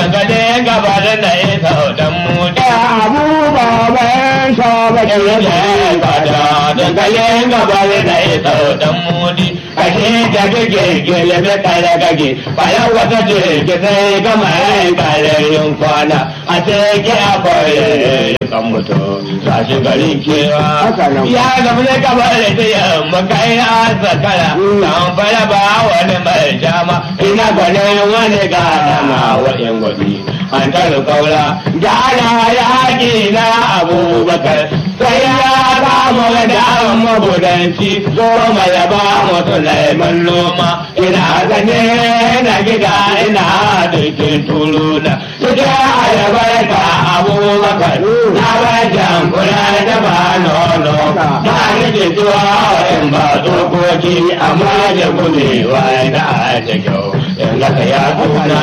dangane gaba da na isa dan mudi abu baban shaba ke Ile gada dangane gaba da na isa dan mudi kashe da kake gele me kare kake bayan wata ce ke sai gama yin karayin kwana a sai ke akwai kan mutum za shi garin kewa Haka nan. ya gaba da gaba da ta yamma kai a zakara kan fara ba wani mai jama ina gwanin wani gada na wa'in gwabi an taru kaura gana yaƙi na abubakar sai ya ba mu da mabudanci goma ya ba mu sulaiman noma ina zane na gida ina dukin turuna suke ayabar ka abubakar na bajan kula da ba nono ba ni ke zuwa in ba dokoki amma da gudewa da ta kyau in ga ya tuna